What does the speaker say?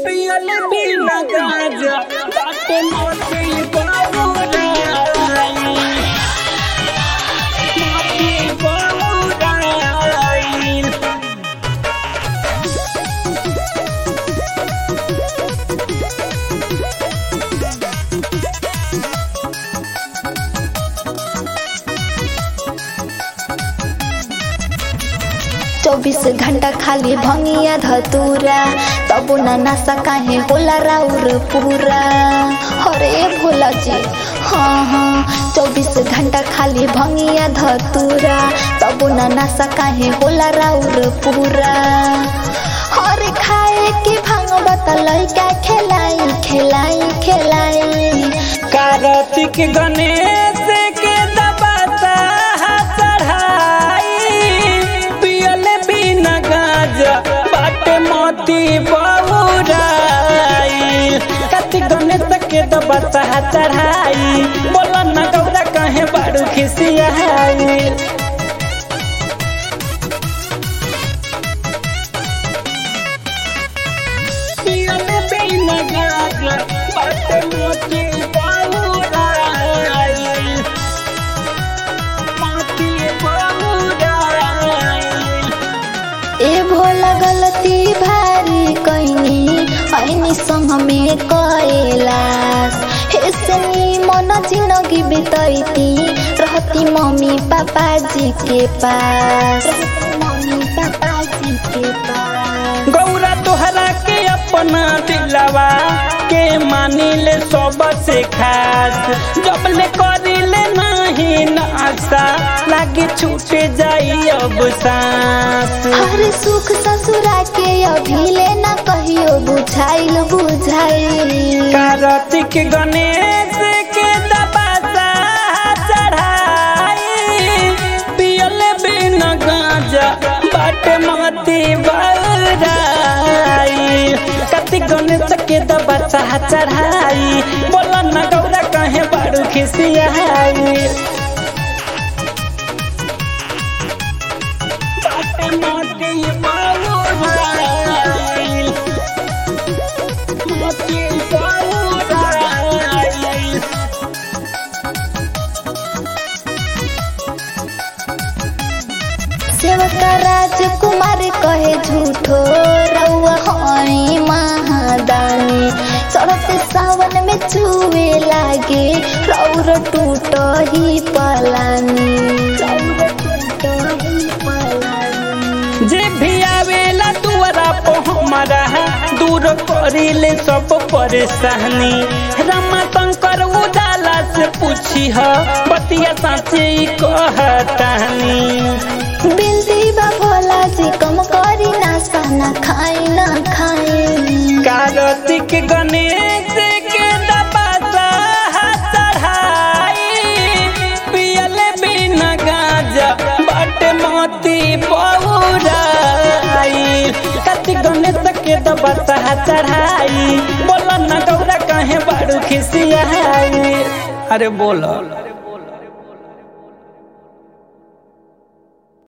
पियल बिना गाजा बाटे मोती बहुराई मोती बहुराई चौबीस घंटा खाली भंगिया धतूरा तबो ना नशा काहे होला राउर पूरा अरे भोला जी हाँ हाँ चौबीस घंटा खाली भंगिया धतूरा तबो ना नशा काहे होला राउर पूरा अरे खाए के भांग बतलाई का खेलाई खेलाई खेलाई कार्तिक गणेश के दबाता चढ़ाई पियल बिना गाजा बाटे मोती बहुराई कार्तिक गणेश के दबाता चढ़ाई बोला न गौरा कहे बारू खिसियाई पियल बिना गाजा बाटे मोती बहुराई मोती बहुराई ए भोला गलती भारी कैनी ऐनी संग में कैलाश ऐसनी मन जिंदगी बितैती रहती मम्मी पापा जी के पास मम्मी पापा जी के पास गौरा तोहरा के अपना दिलवा के मानिले सबसे खास जब ले करिले नहीं नासा लागे छूटे जाई अब सांस हर सुख ससुरा के अभिले न कहियो बुझाइल बुझाइल कार्तिक गणेश के दबासा चढ़ाई पियल बिना गांजा बाटे माती बराई कार्तिक गणेश के दबासा चढ़ाई बोला न गौरा कहे बारू खिसियाई बाटे माती बराई मोती बहुराई सेवक राजकुमार कहे झूठो रउआ हई महादानी चढ़त सावन में चुए लागे रौर टूट ही पलानी रौर टूट ही पलानी जे भी आवेला दुआरा पे हमारा दूर करिले सब परेशानी रमा शंकर उजाला से पूछी ह बतिया साचे कहतानी बिंदी बा भोला जी कम करी ना सहना खाई ना खाई कार्तिक गणेश के दबासा चढ़ाई पियल बिना गाजा बाटे मोती बहुराई कार्तिक गणेश के दबासा चढ़ाई बोला न गौरा कहे बारू खिसियाई अरे बोला